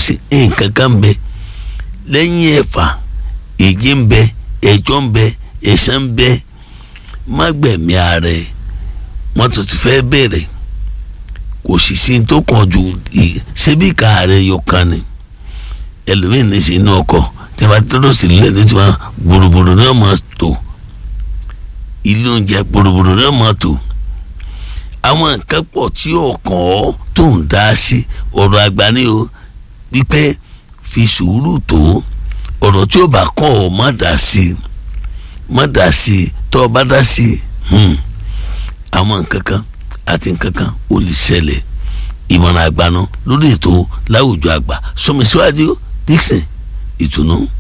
Dixon nǹkan kan ń bẹ lẹ́yìn ẹ̀fà èjì ń bẹ ẹ̀jọ́ ń bẹ ẹ̀sán ń bẹ má gbẹ̀mí ara ẹ̀ wọ́n tún ti fẹ́ bẹ̀rẹ̀ kò sì sí tó kàn ju ṣébí ká rẹ̀ yọ kan ni ẹlòmíì ní sí inú ọkọ̀ tí a bá tọ́lọ̀ sí ilé ní tiwọn gbòrògbòrò náà máa tó ilé oúnjẹ gbòrògbòrò náà máa tó àwọn nǹkan pọ̀ tí ọkàn ọ́ tó ń dá sí ọ̀rọ̀ àgbà ni o wípé fi sùúrù tó ọ̀rọ̀ tí ó bá kọ́ ọ má dá sí má dá sí tó o bá dá sí àwọn nǹkan kan àti nǹkan kan ó lè ṣẹlẹ̀ ìmọ̀ràn àgbà náà lórí ètò láwùjọ àgbà sọmi síwájú Dixon ìtùnú